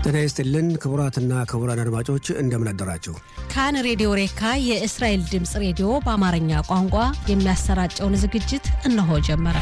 ጤና ይስጥልን ክቡራትና ክቡራን አድማጮች እንደምን አደራችሁ። ካን ሬዲዮ ሬካ የእስራኤል ድምፅ ሬዲዮ በአማርኛ ቋንቋ የሚያሰራጨውን ዝግጅት እነሆ ጀመረ።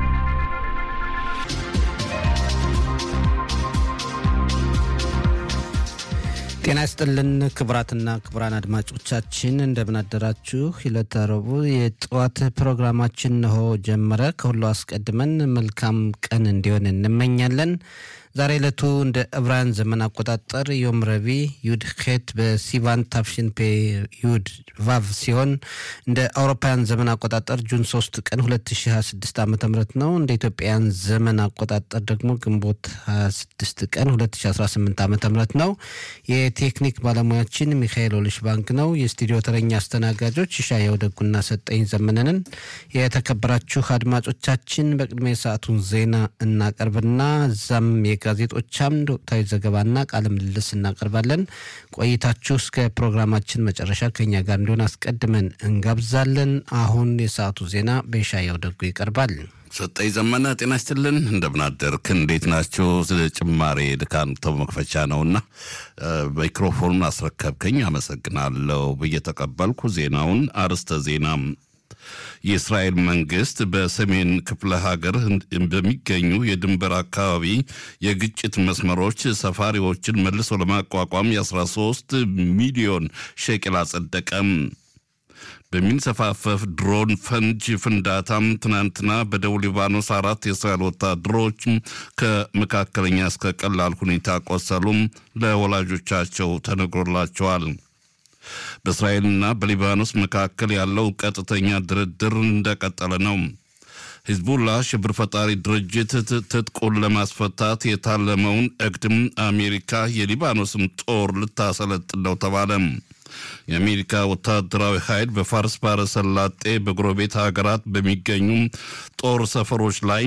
ጤና ይስጥልን ክቡራትና ክቡራን አድማጮቻችን እንደምን አደራችሁ። ዕለተ ረቡዕ የጠዋት ፕሮግራማችን ነሆ ጀመረ። ከሁሉ አስቀድመን መልካም ቀን እንዲሆን እንመኛለን። ዛሬ ዕለቱ እንደ ዕብራውያን ዘመን አቆጣጠር ዮም ረቡዕ ዩድ ሄት በሲቫን ታፍሽን ፔ ዩድ ቫቭ ሲሆን እንደ አውሮፓውያን ዘመን አቆጣጠር ጁን 3 ቀን 2026 ዓ ም ነው። እንደ ኢትዮጵያውያን ዘመን አቆጣጠር ደግሞ ግንቦት 26 ቀን 2018 ዓ ም ነው። የቴክኒክ ባለሙያችን ሚካኤል ኦልሽ ባንክ ነው። የስቱዲዮ ተረኛ አስተናጋጆች ሻየው ደጉና ሰጠኝ ዘመነንን። የተከበራችሁ አድማጮቻችን በቅድሚያ የሰዓቱን ዜና እናቀርብና እዛም የጋዜጦች አምድ ወቅታዊ ዘገባና ቃለ ምልልስ እናቀርባለን። ቆይታችሁ እስከ ፕሮግራማችን መጨረሻ ከኛ ጋር እንዲሆን አስቀድመን እንጋብዛለን። አሁን የሰዓቱ ዜና በሻየው ደጉ ይቀርባል። ሰጠኝ ዘመነ ጤና ይስጥልን። እንደምናደርክ እንዴት ናቸው? ጭማሬ ድካም ተው መክፈቻ ነውና ማይክሮፎኑን አስረከብከኝ አመሰግናለሁ ብዬ ተቀበልኩ። ዜናውን አርዕስተ ዜና የእስራኤል መንግስት በሰሜን ክፍለ ሀገር በሚገኙ የድንበር አካባቢ የግጭት መስመሮች ሰፋሪዎችን መልሶ ለማቋቋም የ13 ሚሊዮን ሼቅል አጸደቀም። በሚንሰፋፈፍ ድሮን ፈንጅ ፍንዳታም ትናንትና በደቡብ ሊባኖስ አራት የእስራኤል ወታደሮች ከመካከለኛ እስከ ቀላል ሁኔታ ቆሰሉም፣ ለወላጆቻቸው ተነግሮላቸዋል። በእስራኤልና በሊባኖስ መካከል ያለው ቀጥተኛ ድርድር እንደቀጠለ ነው። ሂዝቡላ ሽብር ፈጣሪ ድርጅት ትጥቁን ለማስፈታት የታለመውን እቅድም አሜሪካ የሊባኖስም ጦር ልታሰለጥን ነው ተባለ። የአሜሪካ ወታደራዊ ኃይል በፋርስ ባሕረ ሰላጤ በጎረቤት ሀገራት በሚገኙ ጦር ሰፈሮች ላይ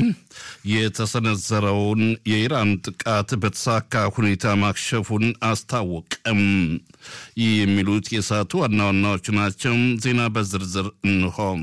የተሰነዘረውን የኢራን ጥቃት በተሳካ ሁኔታ ማክሸፉን አስታወቀም። ይህ የሚሉት የሰዓቱ ዋና ዋናዎቹ ናቸው። ዜና በዝርዝር እንሆም።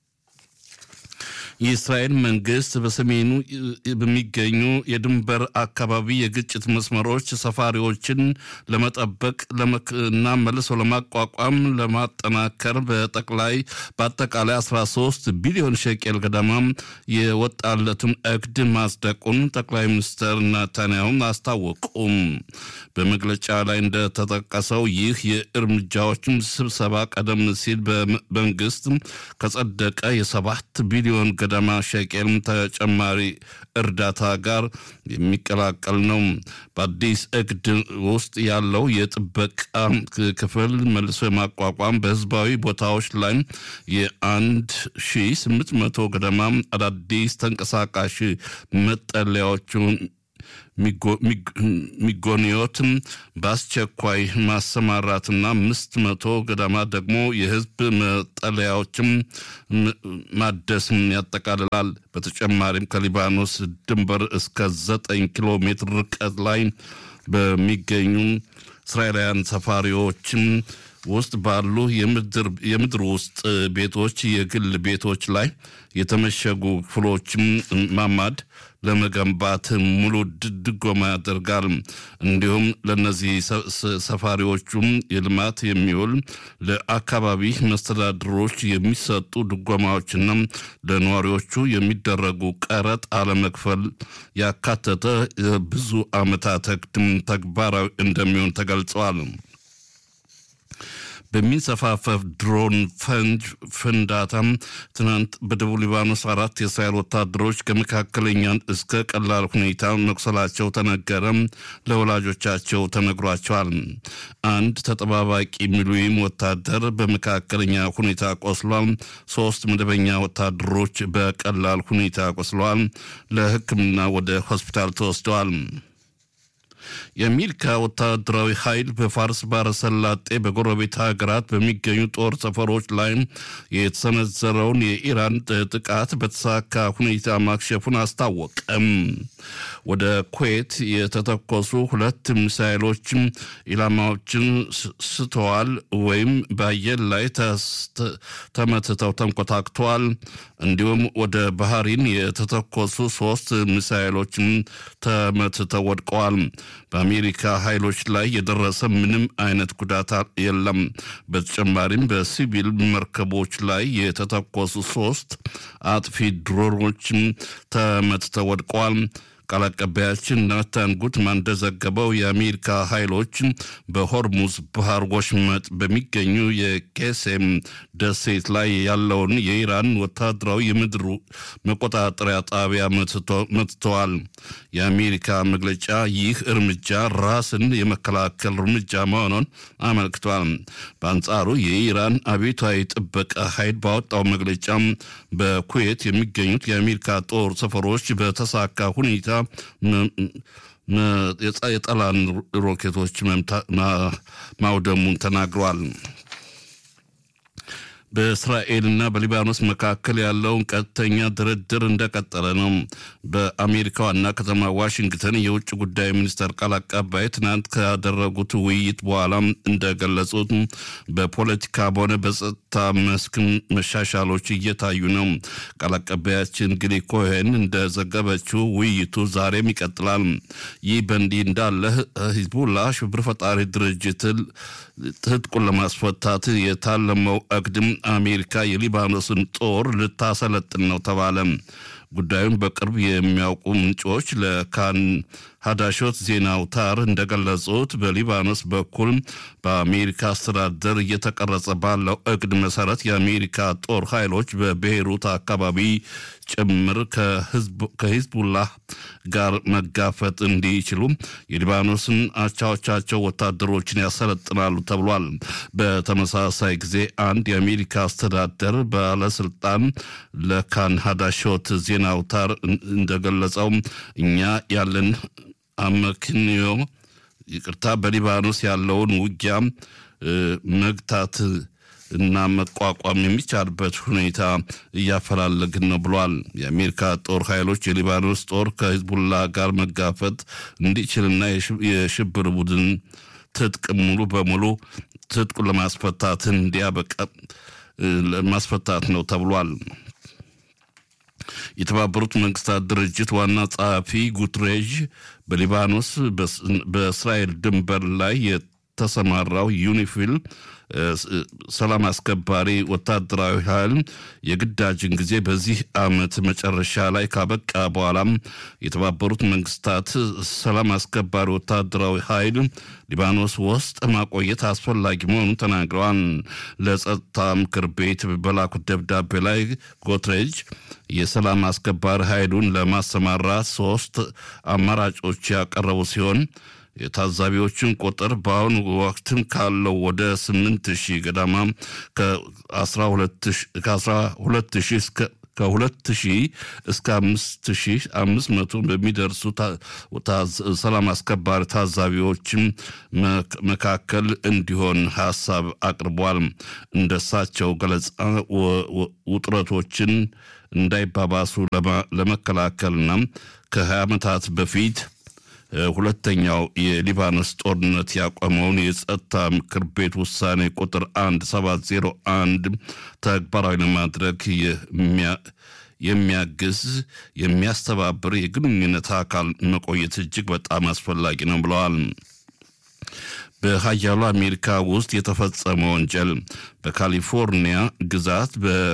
የእስራኤል መንግስት በሰሜኑ በሚገኙ የድንበር አካባቢ የግጭት መስመሮች ሰፋሪዎችን ለመጠበቅ እና መልሶ ለማቋቋም ለማጠናከር በጠቅላይ በአጠቃላይ 13 ቢሊዮን ሸቄል ገደማ የወጣለትን እቅድ ማጽደቁን ጠቅላይ ሚኒስትር ናታንያሁም አስታወቁም። በመግለጫ ላይ እንደተጠቀሰው ይህ የእርምጃዎችን ስብሰባ ቀደም ሲል በመንግስት ከጸደቀ የሰባት ቢሊዮን ገደማ ሸቄል ተጨማሪ እርዳታ ጋር የሚቀላቀል ነው። በአዲስ እቅድ ውስጥ ያለው የጥበቃ ክፍል መልሶ የማቋቋም በህዝባዊ ቦታዎች ላይ የአንድ ሺ ስምንት መቶ ገደማ አዳዲስ ተንቀሳቃሽ መጠለያዎቹን ሚጎኒዮትም በአስቸኳይ ማሰማራትና አምስት መቶ ገደማ ደግሞ የህዝብ መጠለያዎችም ማደስም ያጠቃልላል። በተጨማሪም ከሊባኖስ ድንበር እስከ ዘጠኝ ኪሎ ሜትር ርቀት ላይ በሚገኙ እስራኤላውያን ሰፋሪዎችም ውስጥ ባሉ የምድር ውስጥ ቤቶች፣ የግል ቤቶች ላይ የተመሸጉ ክፍሎችም ማማድ ለመገንባት ሙሉ ድጎማ ያደርጋል። እንዲሁም ለእነዚህ ሰፋሪዎቹም የልማት የሚውል ለአካባቢ መስተዳድሮች የሚሰጡ ድጎማዎችና ለነዋሪዎቹ የሚደረጉ ቀረጥ አለመክፈል ያካተተ ብዙ ዓመታት ተግባራዊ እንደሚሆን ተገልጸዋል። በሚንሰፋፈፍ ድሮን ፈንጅ ፍንዳታም ትናንት በደቡብ ሊባኖስ አራት የእስራኤል ወታደሮች ከመካከለኛ እስከ ቀላል ሁኔታ መቁሰላቸው ተነገረ። ለወላጆቻቸው ተነግሯቸዋል። አንድ ተጠባባቂ ሚሊዊም ወታደር በመካከለኛ ሁኔታ ቆስሏል። ሶስት መደበኛ ወታደሮች በቀላል ሁኔታ ቆስለዋል። ለሕክምና ወደ ሆስፒታል ተወስደዋል። የአሜሪካ ወታደራዊ ኃይል በፋርስ ባሕረ ሰላጤ በጎረቤት ሀገራት በሚገኙ ጦር ሰፈሮች ላይ የተሰነዘረውን የኢራን ጥቃት በተሳካ ሁኔታ ማክሸፉን አስታወቀም። ወደ ኩዌት የተተኮሱ ሁለት ሚሳይሎችም ኢላማዎችን ስተዋል ወይም በአየር ላይ ተመትተው ተንኮታክተዋል። እንዲሁም ወደ ባህሪን የተተኮሱ ሶስት ሚሳይሎችም ተመትተው ወድቀዋል። በአሜሪካ ኃይሎች ላይ የደረሰ ምንም አይነት ጉዳት የለም። በተጨማሪም በሲቪል መርከቦች ላይ የተተኮሱ ሶስት አጥፊ ድሮኖችም ተመትተው ወድቀዋል። ቃል አቀባያችን ናታን ጉትማን እንደዘገበው የአሜሪካ ኃይሎች በሆርሙዝ ባህር ወሽመጥ በሚገኙ የቄሴም ደሴት ላይ ያለውን የኢራን ወታደራዊ የምድር መቆጣጠሪያ ጣቢያ መትተዋል። የአሜሪካ መግለጫ ይህ እርምጃ ራስን የመከላከል እርምጃ መሆኑን አመልክቷል። በአንጻሩ የኢራን አብዮታዊ ጥበቃ ኃይል ባወጣው መግለጫ በኩዌት የሚገኙት የአሜሪካ ጦር ሰፈሮች በተሳካ ሁኔታ የጠላን ሮኬቶች ማውደሙን ተናግሯል። በእስራኤልና በሊባኖስ መካከል ያለውን ቀጥተኛ ድርድር እንደቀጠለ ነው። በአሜሪካ ዋና ከተማ ዋሽንግተን የውጭ ጉዳይ ሚኒስተር ቃል አቀባይ ትናንት ካደረጉት ውይይት በኋላ እንደገለጹት በፖለቲካ በሆነ በጸጥታ መስክ መሻሻሎች እየታዩ ነው። ቃል አቀባያችን ግሊ ኮሄን እንደዘገበችው ውይይቱ ዛሬም ይቀጥላል። ይህ በእንዲህ እንዳለ ሂዝቡላ ሽብር ፈጣሪ ድርጅት ትጥቁን ለማስፈታት የታለመው እቅድም አሜሪካ የሊባኖስን ጦር ልታሰለጥን ነው ተባለ። ጉዳዩን በቅርብ የሚያውቁ ምንጮች ለካን ሀዳሾት ዜና አውታር እንደገለጹት በሊባኖስ በኩል በአሜሪካ አስተዳደር እየተቀረጸ ባለው እቅድ መሰረት የአሜሪካ ጦር ኃይሎች በቤይሩት አካባቢ ጭምር ከሂዝቡላህ ጋር መጋፈጥ እንዲችሉ የሊባኖስን አቻዎቻቸው ወታደሮችን ያሰለጥናሉ ተብሏል። በተመሳሳይ ጊዜ አንድ የአሜሪካ አስተዳደር ባለስልጣን ለካን ሀዳሾት ዜና አውታር እንደገለጸው እኛ ያለን አመክንዮ ይቅርታ በሊባኖስ ያለውን ውጊያ መግታት እና መቋቋም የሚቻልበት ሁኔታ እያፈላለግን ነው ብሏል። የአሜሪካ ጦር ኃይሎች የሊባኖስ ጦር ከሂዝቡላ ጋር መጋፈጥ እንዲችልና የሽብር ቡድን ትጥቅ ሙሉ በሙሉ ትጥቁን ለማስፈታት እንዲያበቃ ማስፈታት ነው ተብሏል። የተባበሩት መንግስታት ድርጅት ዋና ጸሐፊ ጉትሬዥ በሊባኖስ በእስራኤል ድንበር ላይ የተሰማራው ዩኒፊል ሰላም አስከባሪ ወታደራዊ ኃይል የግዳጅን ጊዜ በዚህ ዓመት መጨረሻ ላይ ካበቃ በኋላም የተባበሩት መንግስታት ሰላም አስከባሪ ወታደራዊ ኃይል ሊባኖስ ውስጥ ማቆየት አስፈላጊ መሆኑን ተናግረዋል። ለጸጥታ ምክር ቤት በላኩት ደብዳቤ ላይ ጎትሬጅ የሰላም አስከባሪ ኃይሉን ለማሰማራት ሶስት አማራጮች ያቀረቡ ሲሆን የታዛቢዎችን ቁጥር በአሁኑ ወቅትም ካለው ወደ ስምንት ሺህ ገዳማ ከአስራ ሁለት ሺህ እስከ ከሁለት ሺህ እስከ አምስት ሺህ አምስት መቶ በሚደርሱ ሰላም አስከባሪ ታዛቢዎችም መካከል እንዲሆን ሀሳብ አቅርቧል። እንደሳቸው ገለጻ ውጥረቶችን እንዳይባባሱ ለመከላከልና ከሀያ ዓመታት በፊት ሁለተኛው የሊባኖስ ጦርነት ያቆመውን የጸጥታ ምክር ቤት ውሳኔ ቁጥር አንድ ሰባት ዜሮ አንድ ተግባራዊ ለማድረግ የሚያግዝ የሚያስተባብር የግንኙነት አካል መቆየት እጅግ በጣም አስፈላጊ ነው ብለዋል። በሀያሉ አሜሪካ ውስጥ የተፈጸመ ወንጀል በካሊፎርኒያ ግዛት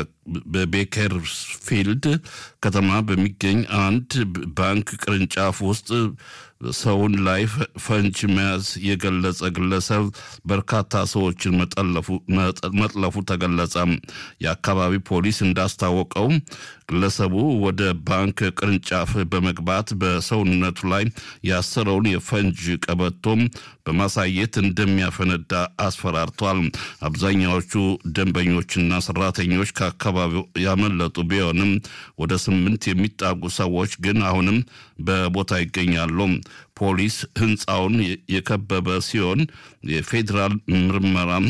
በቤከርፊልድ ከተማ በሚገኝ አንድ ባንክ ቅርንጫፍ ውስጥ ሰውን ላይ ፈንጅ መያዝ የገለጸ ግለሰብ በርካታ ሰዎችን መጥለፉ ተገለጸ። የአካባቢ ፖሊስ እንዳስታወቀው ግለሰቡ ወደ ባንክ ቅርንጫፍ በመግባት በሰውነቱ ላይ ያሰረውን የፈንጅ ቀበቶም በማሳየት እንደሚያፈነዳ አስፈራርቷል። አብዛኛዎቹ ደንበኞችና ሰራተኞች ከአካባቢው ያመለጡ ቢሆንም ወደ ስምንት የሚጣጉ ሰዎች ግን አሁንም በቦታ ይገኛሉ። ፖሊስ ህንፃውን የከበበ ሲሆን የፌዴራል ምርመራም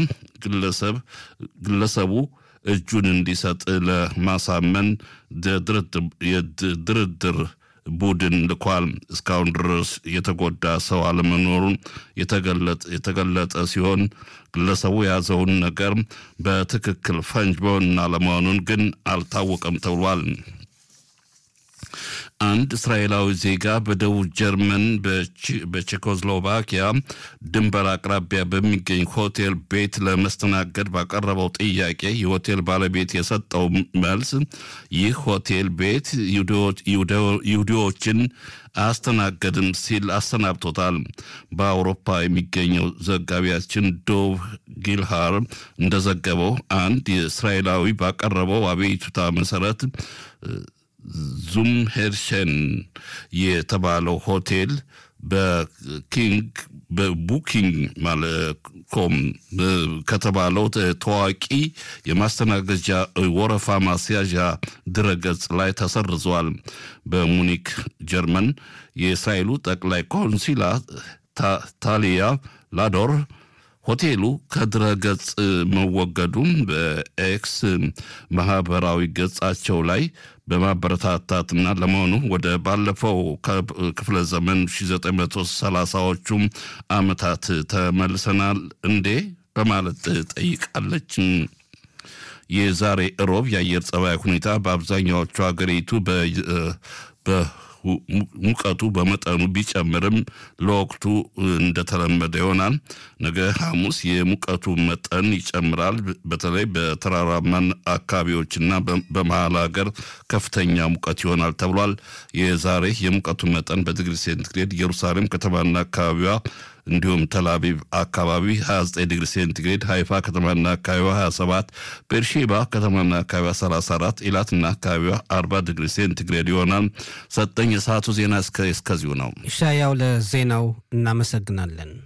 ግለሰቡ እጁን እንዲሰጥ ለማሳመን የድርድር ቡድን ልኳል። እስካሁን ድረስ የተጎዳ ሰው አለመኖሩን የተገለጠ ሲሆን ግለሰቡ የያዘውን ነገር በትክክል ፈንጅ መሆንና አለመሆኑን ግን አልታወቀም ተብሏል። አንድ እስራኤላዊ ዜጋ በደቡብ ጀርመን በቼኮስሎቫኪያ ድንበር አቅራቢያ በሚገኝ ሆቴል ቤት ለመስተናገድ ባቀረበው ጥያቄ የሆቴል ባለቤት የሰጠው መልስ ይህ ሆቴል ቤት ይሁዲዎችን አያስተናገድም ሲል አሰናብቶታል። በአውሮፓ የሚገኘው ዘጋቢያችን ዶቭ ጊልሃር እንደዘገበው አንድ እስራኤላዊ ባቀረበው አቤቱታ መሰረት ዙም ሄርሸን የተባለው ሆቴል በኪንግ በቡኪንግ ኮም ከተባለው ታዋቂ የማስተናገጃ ወረፋ ማስያዣ ድረገጽ ላይ ተሰርዟል። በሙኒክ ጀርመን የእስራኤሉ ጠቅላይ ቆንሲላ ታሊያ ላዶር ሆቴሉ ከድረገጽ መወገዱን በኤክስ ማህበራዊ ገጻቸው ላይ በማበረታታትና ለመሆኑ ወደ ባለፈው ክፍለ ዘመን 1930ዎቹም ዓመታት ተመልሰናል እንዴ በማለት ጠይቃለች። የዛሬ እሮብ የአየር ጸባይ ሁኔታ በአብዛኛዎቹ ሀገሪቱ ሙቀቱ በመጠኑ ቢጨምርም ለወቅቱ እንደተለመደ ይሆናል። ነገ ሐሙስ የሙቀቱ መጠን ይጨምራል። በተለይ በተራራማን አካባቢዎችና በመሀል ሀገር ከፍተኛ ሙቀት ይሆናል ተብሏል። የዛሬ የሙቀቱ መጠን በዲግሪ ሴንቲግሬድ ኢየሩሳሌም ከተማና አካባቢዋ እንዲሁም ተላቪቭ አካባቢ 29 ዲግሪ ሴንቲግሬድ፣ ሃይፋ ከተማና አካባቢዋ 27፣ ቤርሼባ ከተማና አካባቢዋ 34፣ ኢላትና አካባቢዋ 40 ዲግሪ ሴንቲግሬድ ይሆናል። ሰጠኝ የሰዓቱ ዜና እስከዚሁ ነው። ኢሻያው ለዜናው እናመሰግናለን።